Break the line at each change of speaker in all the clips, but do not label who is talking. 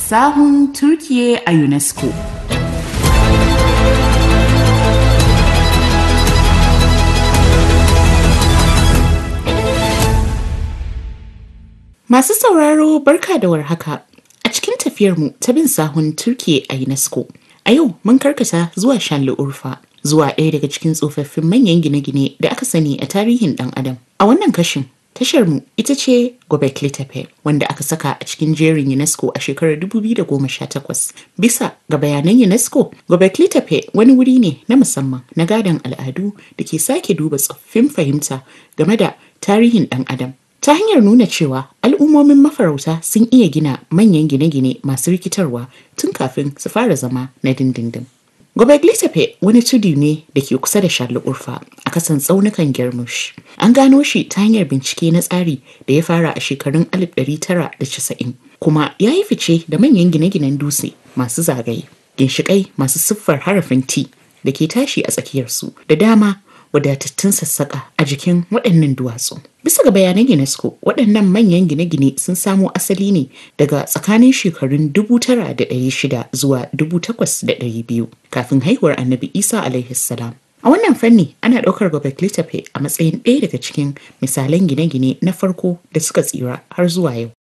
Sahun Turkiye a UNESCO. Masu sauraro barka da warhaka a cikin tafiyarmu ta bin sahun Turkiye a UNESCO. A yau mun karkata zuwa Shanli Urfa, zuwa ɗaya daga cikin tsofaffin manyan gine-gine da aka sani a tarihin ɗan Adam. A wannan kashin, tasharmu ita ce Göbekli Tepe, wanda aka saka a cikin jerin UNESCO a shekarar 2018. Bisa ga bayanan UNESCO, Göbekli Tepe wani wuri ne na musamman na gadon al'adu da ke sake duba tsoffin fahimta game da tarihin ɗan Adam. ta hanyar nuna cewa al'ummomin mafarauta sun iya gina manyan gine-gine masu rikitarwa tun kafin su fara zama na dindindin. Gobekli Tepe wani tudu ne da ke kusa da Charles Urfa a kasan tsaunukan Germush. An gano shi ta hanyar bincike na tsari da ya fara a shekarun 1990 kuma ya yi fice da manyan gine-ginen dutse masu zagaye, ginshiƙai masu siffar harafin T da ke tashi a tsakiyarsu da dama wadatattun sassaƙa a jikin waɗannan duwatsu. Bisa ga bayanan UNESCO, waɗannan manyan gine-gine sun samo asali ne daga tsakanin shekarun 9,600 zuwa 8,200 kafin haihuwar Annabi Isa alaihi salam. A wannan fanni ana ɗaukar Göbekli Tepe a matsayin ɗaya daga cikin misalan gine-gine na farko da suka tsira har zuwa yau.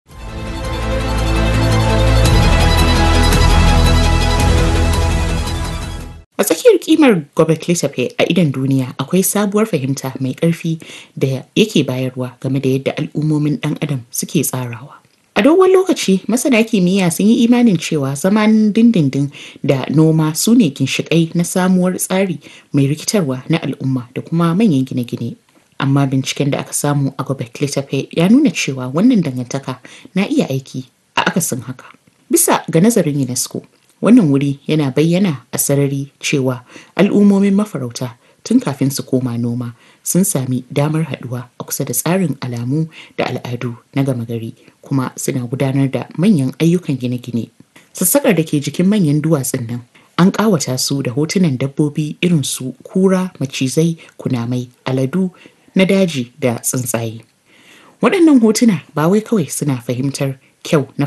A tsakiyar kimar Göbekli Tepe a idon duniya akwai sabuwar fahimta mai ƙarfi da yake bayarwa game da yadda al'ummomin ɗan adam suke tsarawa. A dogon lokaci masana kimiyya sun yi imanin cewa zaman dindindin da noma su ne ginshiƙai na samuwar tsari mai rikitarwa na al'umma da kuma manyan gine-gine. Amma binciken da aka samu a Göbekli Tepe ya nuna cewa wannan dangantaka na iya aiki a akasin haka. Bisa ga nazarin UNESCO, wannan wuri yana bayyana a sarari cewa al'ummomin mafarauta tun kafin su koma noma sun sami damar haɗuwa a kusa da tsarin alamu da al'adu na gama gari kuma suna gudanar da manyan ayyukan gine-gine sassaƙar da ke jikin manyan duwatsun nan an ƙawata su da hotunan dabbobi irin su kura macizai kunamai aladu na daji da tsuntsaye waɗannan hotuna ba wai kawai suna fahimtar kyau na